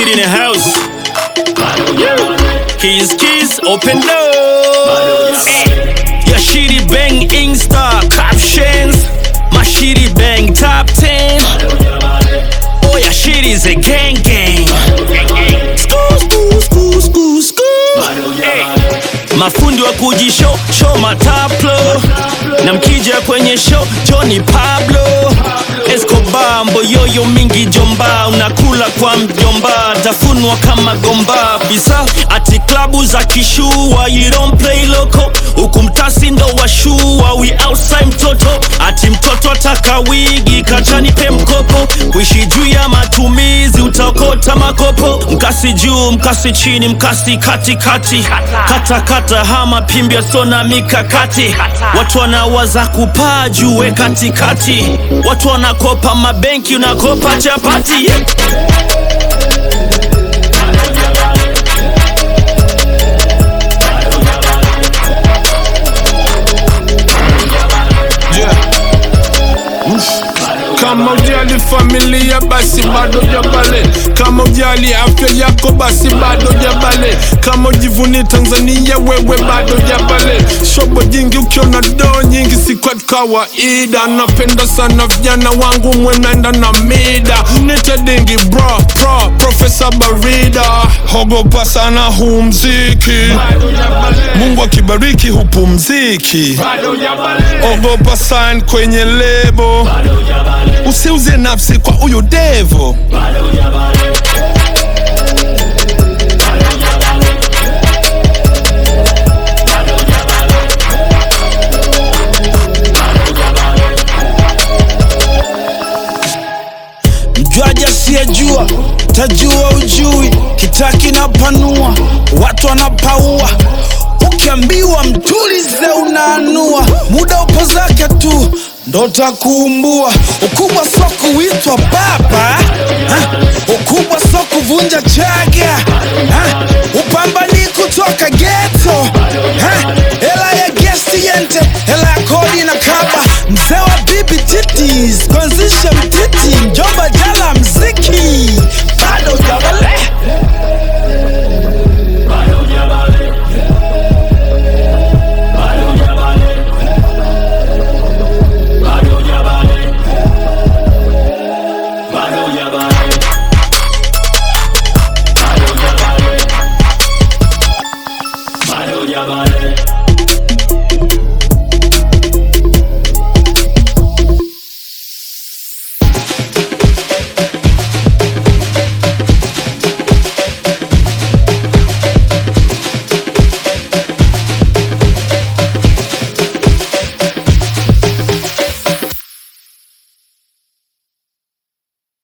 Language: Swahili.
Shit in the house. Keys, keys, open doors. Your shitty bang Insta captions. My shitty bang top 10. Oh, your shit is a gang gang. Skoo, skoo, skoo, skoo, skoo. Hey. Mafundi wa kujishow show mataplo na mkija kwenye show Johnny Pablo Escobar mboyoyo mingi jomba unakula kwa mjomba tafunwa kama gomba bisa ati klabu za kishua you don't play loco huku mtasi ndo washua we outside mtoto ati mtoto ataka wigi kachani pe mkopo kuishi juu ya matumizi utaokota makopo mkasi juu mkasi chini mkasi katikati kata kata hama pimbia sona mikakati watu wanawaza kupaa juu we katikati watu wanakopa mabenki unakopa chapati Kama ujali familia basi bado jabale, kama ujali afya yako basi bado jabale, kama ujivuni Tanzania wewe bado jabale. Shobo jingi ukiona doo nyingi si kwa kawaida, napenda sana vijana wangu mwenaenda na mida, nite dingi bro pro Profesa Barida, hogopa sana huu mziki, Mungu akibariki hupumziki, ogopa sign kwenye lebo usiuze nafsi kwa huyo devo mjwaji asiyejua tajua ujui kitaki na panua watu wanapaua ukiambiwa mtulize unaanua muda upo zake tu ndo takuumbua ukubwa so kuitwa baba ha? ukubwa so kuvunja chaga ha? upambani kutoka geto ha? hela ya gesti yente hela ya kodi na kaba mzee wa bibi titis kuanzisha mtiti